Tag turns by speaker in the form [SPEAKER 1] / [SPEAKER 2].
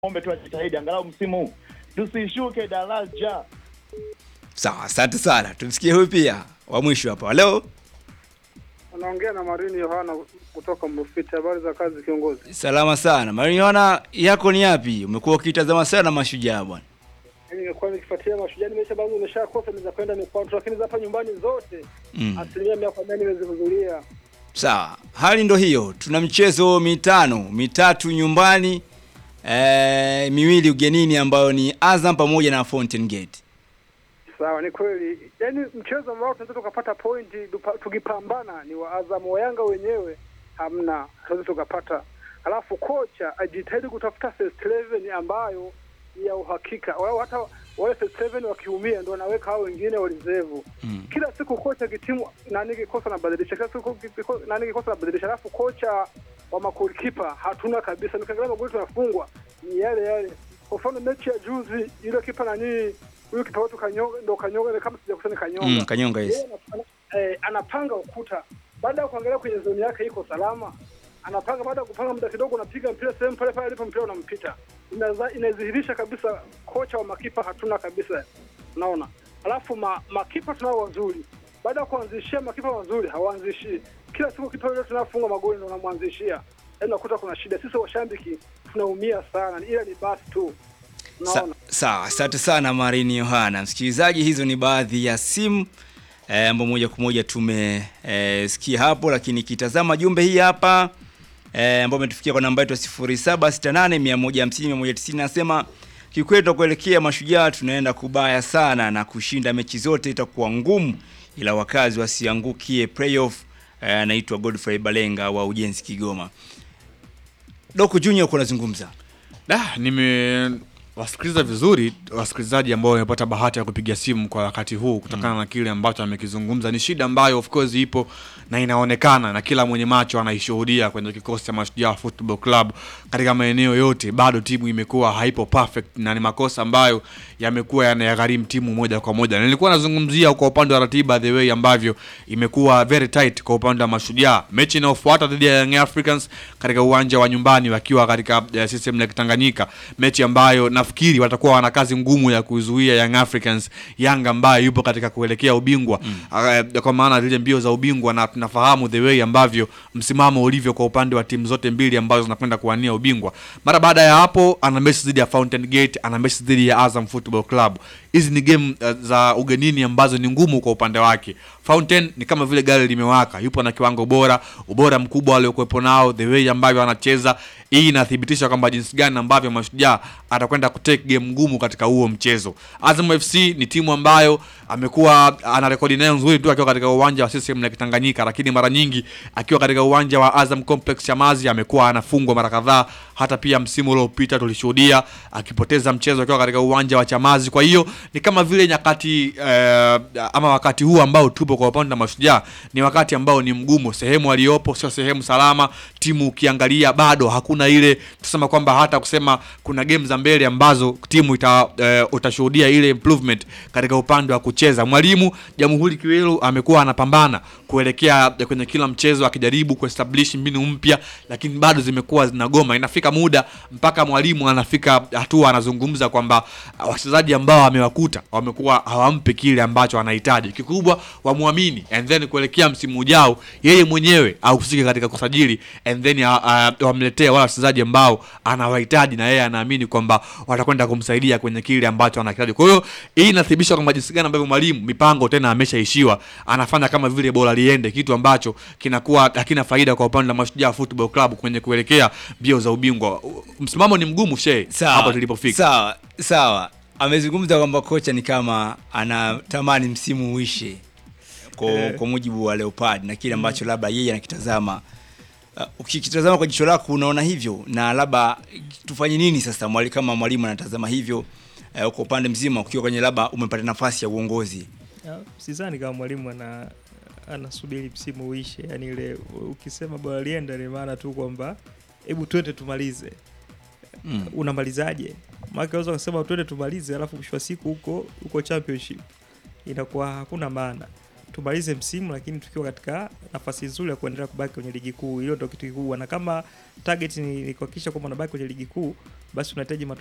[SPEAKER 1] ombe tu ajitahidi angalau msimu huu tusishuke daraja.
[SPEAKER 2] Sawa, asante sana. Tumsikie huyu pia wa mwisho hapa. Halo,
[SPEAKER 3] Unaongea na Marini Yohana kutoka Mrufiti. Habari za kazi kiongozi?
[SPEAKER 2] salama sana. Mariona yako ni yapi? Umekuwa ukitazama sana mashujaa bwana.
[SPEAKER 3] Mimi nimekuwa nikifuatilia mashujaa, nimesha baadhi nimeshakosa za kwenda mikoa tu, lakini za hapa nyumbani zote
[SPEAKER 2] Mm.
[SPEAKER 3] asilimia mia kwa mia nimezihudhuria.
[SPEAKER 2] Sawa, hali ndo hiyo. Tuna michezo mitano, mitatu nyumbani, eh, miwili ugenini ambayo ni Azam pamoja na Fountain Gate.
[SPEAKER 3] Sawa, ni kweli. Yaani mchezo ambao tunaweza tukapata pointi dupa- tukipambana ni wa Azam, wa Yanga wenyewe hamna, tunaweza tukapata. Alafu kocha ajitahidi kutafuta first 11 ambayo ni ya uhakika, walau hata wale first 11 wakiumia ndo wanaweka hao wengine wa reserve.
[SPEAKER 2] Mm.
[SPEAKER 3] Kila siku kocha kitimu nani kikosa anabadilisha, kila siku kiko- nani kikosa anabadilisha, alafu kocha wa makolikipa hatuna kabisa. Nikiangalia magoli tunafungwa ni yale yale. Kwa mfano mechi ya juzi ile kipa nani huyu kipa wetu Kanyonga ndo Kanyonga kama sijakosana Kanyonga.
[SPEAKER 2] Mm, Kanyonga yes.
[SPEAKER 3] Yeye anapanga, eh, anapanga ukuta baada ya kuangalia kwenye zoni yake iko salama, anapanga baada ya kupanga muda kidogo, unapiga mpira sehemu pale pale alipo mpira unampita. Inaza- Inadhihirisha kabisa kocha wa makipa hatuna kabisa, unaona. Alafu ma, makipa tunao wazuri, baada ya kuanzishia makipa wazuri hawaanzishii. Kila siku kipa yule tunafunga magoli ndo unamwanzishia, yaani unakuta kuna shida. Sisi washabiki tunaumia sana, ila ni basi tu,
[SPEAKER 2] Sa-
[SPEAKER 3] unaona.
[SPEAKER 2] Sawa, asante sana Marini Yohana. Msikilizaji, hizo ni baadhi ya simu eh, ambao moja kwa moja tumesikia hapo, lakini kitazama jumbe hii hapa eh, ambao umetufikia kwa namba yetu ya 0768 150 190 nasema kikweli kuelekea mashujaa tunaenda kubaya sana na kushinda mechi zote itakuwa ngumu, ila wakazi wasiangukie playoff. Eh, anaitwa Godfrey Balenga wa Ujenzi Kigoma. Doko Junior uko unazungumza.
[SPEAKER 4] Da, nimewasikiliza vizuri wasikilizaji ambao wamepata bahati ya kupiga simu kwa wakati huu kutokana na kile ambacho amekizungumza. Ni shida ambayo of course ipo na inaonekana na kila mwenye macho anaishuhudia kwenye kikosi cha Mashujaa Football Club katika maeneo yote. Bado timu imekuwa haipo perfect na ni makosa ambayo yamekuwa yanayagharimu timu moja kwa moja. Na nilikuwa nazungumzia kwa upande wa ratiba, the way ambavyo imekuwa very tight kwa upande wa Mashujaa. Mechi inayofuata dhidi ya Young Africans katika uwanja wa nyumbani wakiwa katika uh, system Lake Tanganyika, mechi ambayo nafikiri watakuwa wana kazi ngumu ya kuzuia Young Africans, Yanga ambaye yupo katika kuelekea ubingwa uh, kwa maana zile mbio za ubingwa, na tunafahamu the way ambavyo msimamo ulivyo kwa upande wa timu zote mbili ambazo zinakwenda kuwania ubingwa. Mara baada ya hapo, ana mechi dhidi ya Fountain Gate, ana mechi dhidi ya Azam Football Club. Hizi ni game uh, za ugenini ambazo ni ngumu kwa upande wake. Fountain ni kama vile gari limewaka, yupo na kiwango bora, ubora mkubwa aliokuwepo nao, the way ambavyo anacheza. Hii inathibitisha kwamba jinsi gani ambavyo Mashujaa atakwenda kutake game ngumu katika huo mchezo. Azam FC ni timu ambayo amekuwa ana rekodi nayo nzuri tu akiwa katika uwanja wa CCM Lake Tanganyika, lakini mara nyingi akiwa katika uwanja wa Azam Complex Chamazi amekuwa anafungwa mara kadhaa. Hata pia msimu uliopita tulishuhudia akipoteza mchezo akiwa katika uwanja wa Chamazi. Kwa hiyo ni kama vile nyakati eh, ama wakati huu ambao tupo kwa upande wa Mashujaa ni wakati ambao ni mgumu. Sehemu aliyopo sio sehemu salama. Timu ukiangalia bado hakuna ile tusema kwamba hata kusema kuna game za mbele ambazo timu ita, eh, utashuhudia ile improvement katika upande wa kucheza. Mwalimu Jamhuri Kiwelu amekuwa anapambana kuelekea kwenye kila mchezo akijaribu kuestablish mbinu mpya, lakini bado zimekuwa zinagoma. Inafika muda mpaka mwalimu anafika hatua anazungumza kwamba ah, wachezaji ambao amewakuta wamekuwa hawampi kile ambacho anahitaji. Kikubwa wamwamini and then kuelekea msimu ujao yeye mwenyewe ahusike katika kusajili and then ah, ah, wamletee wale wachezaji ambao anawahitaji na yeye anaamini kwamba watakwenda kumsaidia kwenye kile ambacho anahitaji. Kwa hiyo hii inathibitisha kwamba jinsi gani ambavyo mwalimu mipango tena ameshaishiwa, anafanya kama vile bora liende, kitu ambacho kinakuwa hakina faida kwa upande wa Mashujaa Football Club kwenye kuelekea mbio za ubingwa. Msimamo ni mgumu she
[SPEAKER 2] Sawa,
[SPEAKER 4] hapo tulipofika.
[SPEAKER 2] Sawa, sawa. Amezungumza kwamba kocha ni kama anatamani msimu uishe kwa, kwa mujibu wa Leopard na kile ambacho labda yeye anakitazama. Uh, ukikitazama kwa jicho lako unaona hivyo, na labda tufanye nini sasa mwali, kama mwalimu anatazama hivyo uh, kwa upande mzima, ukiwa kwenye labda umepata nafasi ya uongozi
[SPEAKER 5] Ya, sidhani kama mwalimu ana anasubiri msimu uishe, yani ile ukisema bora lienda ni maana tu kwamba hebu twende tumalize.
[SPEAKER 2] mm.
[SPEAKER 5] Unamalizaje? Maana unaweza kusema twende tumalize, alafu mwisho wa siku huko huko championship inakuwa hakuna maana. Tumalize msimu, lakini tukiwa katika nafasi nzuri ya kuendelea kubaki kwenye ligi kuu. Hilo ndio kitu kikubwa, na kama target ni, ni kuhakikisha kwamba unabaki kwenye ligi kuu, basi unahitaji matokeo